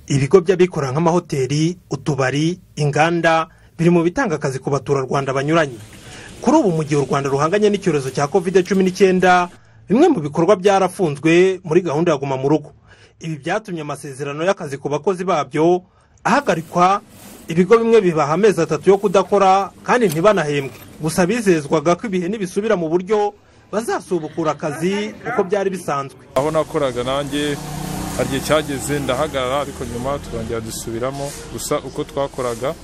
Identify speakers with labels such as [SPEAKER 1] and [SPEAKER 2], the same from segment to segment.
[SPEAKER 1] ibigo by'abikora nk'amahoteli utubari inganda biri mu bitanga akazi ku baturarwanda banyuranye kuri ubu mu gihe u rwanda ruhanganye n'icyorezo cya kovide cumi n'icyenda bimwe mu bikorwa byarafunzwe muri gahunda ya guma mu rugo ibi byatumye amasezerano y'akazi ku bakozi babyo ahagarikwa ibigo bimwe bibaha amezi atatu yo kudakora kandi ntibanahembwe gusa bizezwaga ko ibihe nibisubira mu buryo bazasubukura akazi uko byari bisanzwe
[SPEAKER 2] aho nakoraga nanjye hari igihe cyageze ndahagarara ariko nyuma turongera dusubiramo gusa uko twakoraga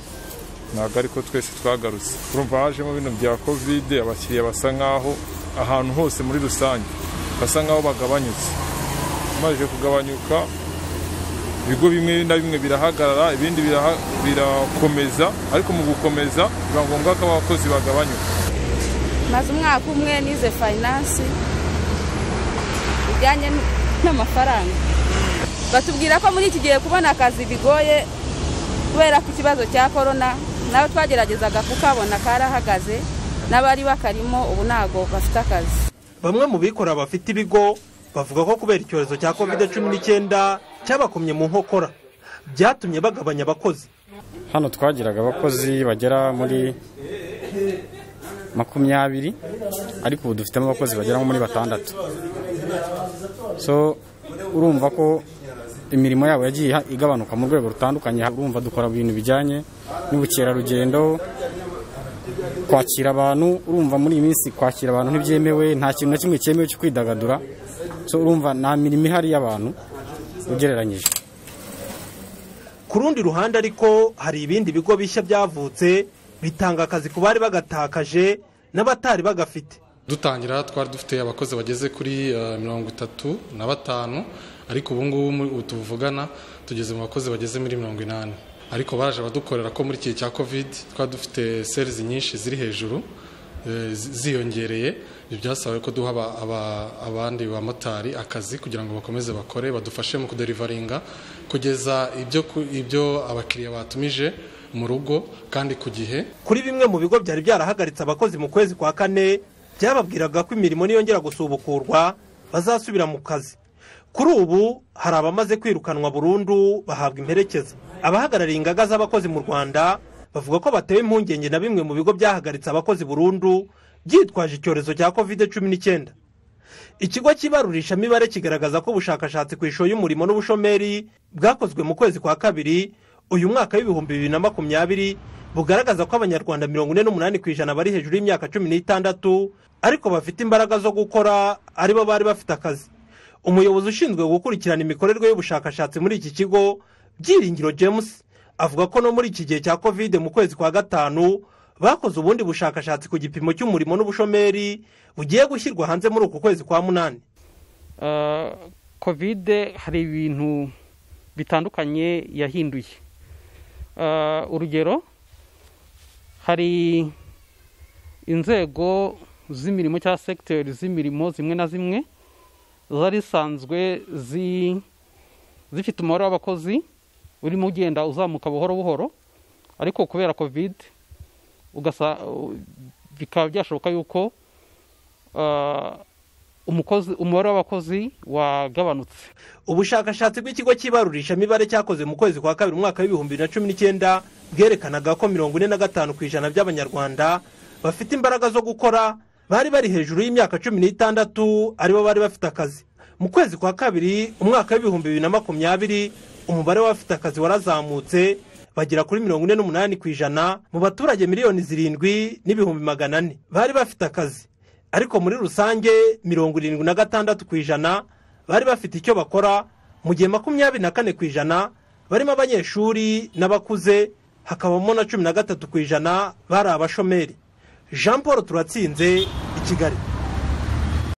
[SPEAKER 2] ntabwo ariko twese twagarutse urumva hajemo bino bya kovide abakiriya basa nkaho ahantu hose muri rusange basa nkaho bagabanyutse bamaze kugabanyuka ibigo bimwe na bimwe birahagarara ibindi birakomeza ariko mu gukomeza biba ngombwa ko abakozi bagabanyuka
[SPEAKER 3] maze umwaka umwe nize fayinansi bijyanye n'amafaranga batubwira ko muri iki gihe kubona akazi bigoye kubera ko ikibazo cya korona nawe twageragezaga kukabona karahagaze n'abari bakarimo ubu ntabwo bafite akazi
[SPEAKER 1] bamwe mu bikorera bafite ibigo bavuga ko kubera icyorezo cya kovide cumi n'icyenda cyabakomye mu nkokora byatumye bagabanya abakozi
[SPEAKER 4] hano twagiraga abakozi bagera muri makumyabiri ariko ubu dufitemo abakozi bagera nko muri batandatu so urumva ko imirimo yabo yagiye igabanuka mu rwego rutandukanye urumva dukora ibintu bijyanye n'ubukerarugendo kwakira abantu urumva muri iyi minsi kwakira abantu ntibyemewe nta kintu na kimwe cyemewe cyo kwidagadura so urumva nta mirimo ihari y'abantu ugereranyije
[SPEAKER 1] ku rundi ruhande ariko hari ibindi bigo bishya byavutse bitanga akazi ku bari bagatakaje n'abatari bagafite
[SPEAKER 5] dutangira twari dufite abakozi bageze kuri mirongo itatu na batanu ariko ubu ngubu tuvugana tugeze mu bakozi bageze muri mirongo inani ariko baje badukorera ko muri iki gihe cya kovide twari dufite serizi nyinshi ziri hejuru ziyongereye ibyo byasabaye ko duha abandi bamotari akazi kugira ngo bakomeze bakore badufashe mu kuderivaringa kugeza ibyo abakiriya batumije mu rugo kandi ku gihe
[SPEAKER 1] kuri bimwe mu bigo byari byarahagaritse abakozi mu kwezi kwa kane byababwiraga ko imirimo niyongera gusubukurwa bazasubira mu kazi kuri ubu hari abamaze kwirukanwa burundu bahabwa imperekeza abahagarariye ingaga z'abakozi mu rwanda bavuga ko batewe impungenge na bimwe mu bigo byahagaritse abakozi burundu byitwaje icyorezo cya kovide cumi n'icyenda ikigo cy'ibarurishamibare kigaragaza ko ubushakashatsi ku ishusho y'umurimo n'ubushomeri bwakozwe mu kwezi kwa kabiri uyu mwaka w'ibihumbi bibiri na makumyabiri bugaragaza ko abanyarwanda mirongo ine n'umunani ku ijana bari hejuru y'imyaka cumi n'itandatu ariko bafite imbaraga zo gukora aribo bari bafite akazi umuyobozi ushinzwe gukurikirana imikorerwe y'ubushakashatsi muri iki kigo byiringiro james avuga ko no muri iki gihe cya kovide mu kwezi kwa gatanu bakoze ubundi bushakashatsi ku gipimo cy'umurimo n'ubushomeri bugiye gushyirwa hanze muri uku kwezi kwa munani
[SPEAKER 6] kovide hari ibintu bitandukanye yahinduye urugero hari inzego z'imirimo cyangwa segiteri z'imirimo zimwe na zimwe zari zisanzwe zifite umubare w'abakozi urimo ugenda uzamuka buhoro buhoro ariko kubera kovide bikaba byashoboka yuko umubare w'abakozi wagabanutse
[SPEAKER 1] ubushakashatsi bw'ikigo cy'ibarurishamibare cyakoze mu kwezi kwa kabiri umwaka w'ibihumbi bibiri na cumi n'icyenda bwerekanaga ko mirongo ine na gatanu ku ijana by'abanyarwanda bafite imbaraga zo gukora bari bari hejuru y'imyaka cumi n'itandatu aribo bari bafite akazi mu kwezi kwa kabiri umwaka w'ibihumbi bibiri na makumyabiri umubare w'abafite akazi warazamutse bagera kuri mirongo ine n'umunani ku ijana mu baturage miliyoni zirindwi n'ibihumbi magana ane bari bafite akazi ariko muri rusange mirongo irindwi na gatandatu ku ijana bari bafite icyo bakora mu gihe makumyabiri na kane ku ijana barimo abanyeshuri n'abakuze hakabamo na cumi na gatatu ku ijana bari abashomeri jean paul turatsinze i kigali